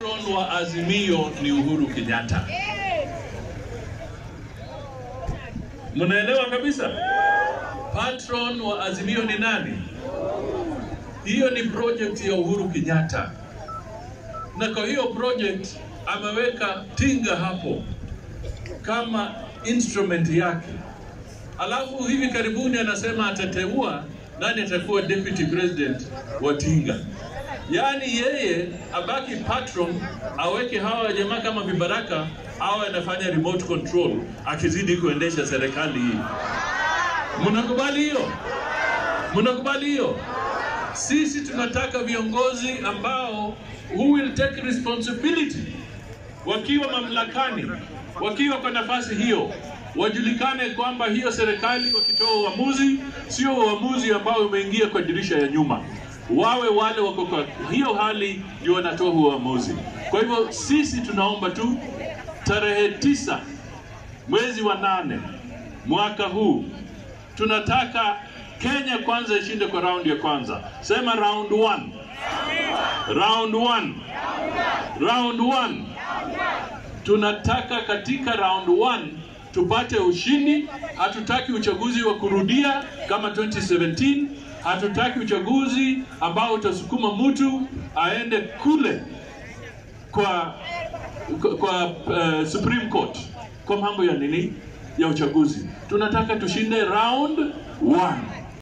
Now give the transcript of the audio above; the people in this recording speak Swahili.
Patron wa Azimio ni Uhuru Kenyatta. Mnaelewa kabisa? Patron wa Azimio ni nani? Hiyo ni project ya Uhuru Kenyatta, na kwa hiyo project ameweka Tinga hapo kama instrument yake. Alafu hivi karibuni anasema atateua nani atakuwa deputy president wa Tinga. Yaani yeye abaki patron, aweke hawa jamaa kama vibaraka, awe anafanya remote control, akizidi kuendesha serikali hii. Mnakubali hiyo? Mnakubali hiyo? Sisi tunataka viongozi ambao who will take responsibility wakiwa mamlakani, wakiwa kwa nafasi hiyo, wajulikane kwamba hiyo serikali wakitoa uamuzi sio uamuzi ambao umeingia kwa dirisha ya nyuma, wawe wale wako kwa hiyo hali ndio wanatoa huo uamuzi. Kwa hivyo sisi tunaomba tu tarehe tisa mwezi wa nane mwaka huu tunataka Kenya kwanza ishinde kwa raundi ya kwanza. Sema round one. Round one. Round one. Tunataka katika round one tupate ushindi. Hatutaki uchaguzi wa kurudia kama 2017. Hatutaki uchaguzi ambao utasukuma mtu aende kule kwa kwa, kwa uh, Supreme Court kwa mambo ya nini ya uchaguzi. Tunataka tushinde round one.